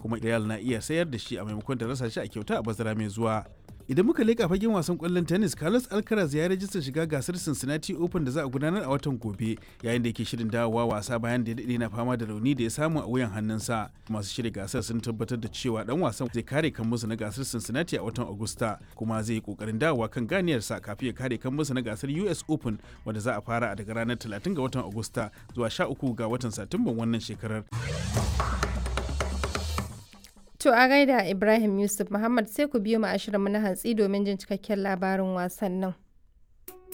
kuma real na iya sayar da shi a maimakon da rasa shi a kyauta a bazara mai zuwa idan muka leƙa fagen wasan ƙwallon tennis carlos alcaraz ya rajista shiga gasar cincinnati open da za a gudanar a watan gobe yayin da yake shirin dawowa wasa bayan da ya daɗe na fama da rauni da ya samu a wuyan hannunsa masu shirya gasar sun tabbatar da cewa dan wasan zai kare kan musu na gasar cincinnati a watan agusta kuma zai yi kokarin dawowa kan ganiyarsa kafin ya kare kan musu na gasar us open wanda za a fara daga ranar 30 ga watan agusta zuwa 13 ga watan satumban wannan shekarar To a gaida Ibrahim Yusuf Muhammad sai ku biyo mu ashirin mu na hantsi domin jin cikakken labarin wasannin.